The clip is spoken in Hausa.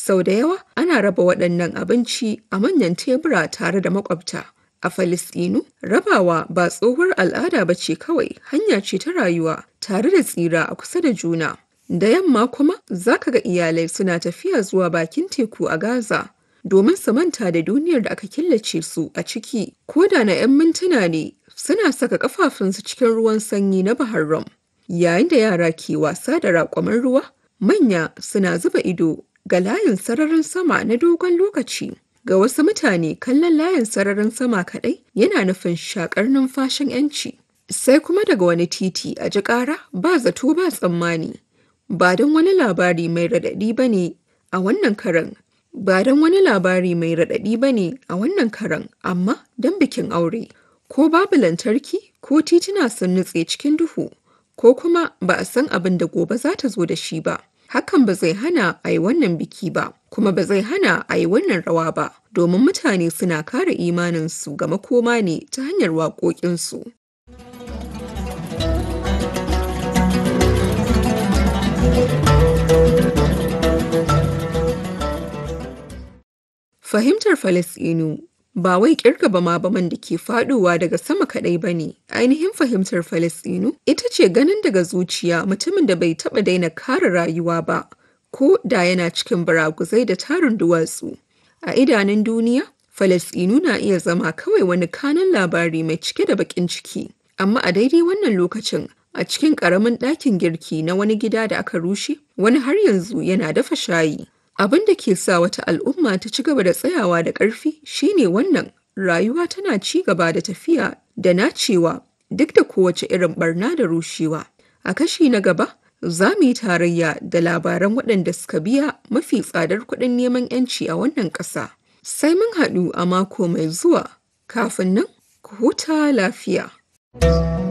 Sau da yawa ana raba waɗannan abinci a manyan tebura tare da maƙwabta. A Falasɗinu, rabawa ba tsohuwar al'ada ba ce kawai, hanya ce ta rayuwa tare da tsira a kusa da juna. Da yamma kuma za ka ga iyalai suna tafiya zuwa bakin teku a Gaza domin su manta da duniyar da aka killace su a ciki. Ko da na 'yan mintuna ne suna saka kafafunsu cikin ruwan sanyi na Bahar Rum. Yayin da yara ke wasa da raƙwamin ruwa, manya suna zuba ido ga layin sararin sama na dogon lokaci. Ga wasu mutane kallon layin sararin sama kaɗai yana nufin shakar numfashin 'yanci. Sai kuma daga wani titi a ji ƙara ba zato ba tsammani. Ba don wani labari mai raɗaɗi ba ne a wannan karan. Ba don wani labari mai raɗaɗi ba ne a wannan karan, amma don bikin aure. Ko babu lantarki ko tituna sun nutse cikin duhu, ko kuma ba a san abin da gobe za ta zo da shi ba. Hakan ba zai hana a yi wannan biki ba, kuma ba zai hana a yi wannan rawa ba, domin mutane suna kare imaninsu ga makoma ne ta hanyar waƙoƙinsu. Fahimtar Falasɗinu ba wai ƙirga bama-baman da ke faɗowa daga sama kaɗai ba ne. Ainihin fahimtar Falasɗinu ita ce ganin daga zuciya mutumin da bai taɓa daina kare rayuwa ba, ko da yana cikin baraguzai da tarin duwatsu. A idanun duniya, Falasɗinu na iya zama kawai wani kanan labari mai cike da baƙin ciki. Amma a daidai wannan lokacin, a cikin ƙaramin ɗakin girki na wani gida da aka rushe, wani har yanzu yana dafa shayi. Abin da ke sa wata al'umma ta ci gaba da tsayawa da ƙarfi shine wannan rayuwa tana ci gaba da tafiya da nacewa duk da kowace irin barna da rushewa. A kashi na gaba, za mu yi tarayya da labaran waɗanda suka biya mafi tsadar kuɗin neman 'yanci a wannan ƙasa. Sai mun haɗu a mako mai zuwa, kafin nan ku huta lafiya.